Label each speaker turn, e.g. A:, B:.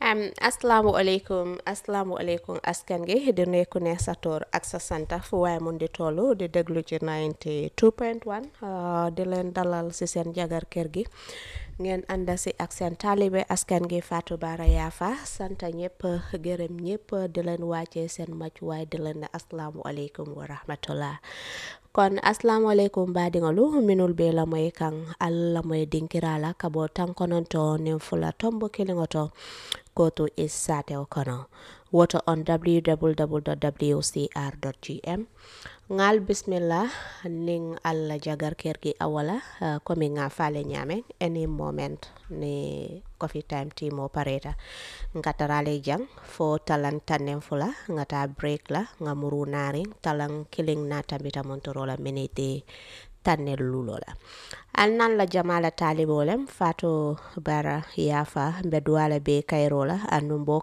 A: Um, asalaamualeykum asalaamualeykum askan gi di nuyu ku ne sa tur ak sa santa fu waaye mun di tollu di déglu ci 92.1 uh, di leen dalal si seen jagar kër gi ngeen ànda si ak seen taalibe askan gi Fatou Bara Yafa santa ñëpp gërëm ñëpp di leen wàccee seen màcc waaye di leen ne asalaamualeykum wa rahmatullah kon assalamualeykum baadiŋolu minul be lamoy kaŋ alla lamoy dinkirala kabo tankononto nin fula tombo kiliŋo to kotu is satew kono woto on www.wcr.gm ŋal bismillah nin alla jagar kergi awala uh, komi ŋa fale ñaame any moment ni coffee time timo pareta ngatarale jang fo talan tannen fula ngata break la nga muru narin talan killing na tambita montorola miniti tannel lulo la al nan la jamala talibolem fato bara yafa mbe duwala be kayro la anum bo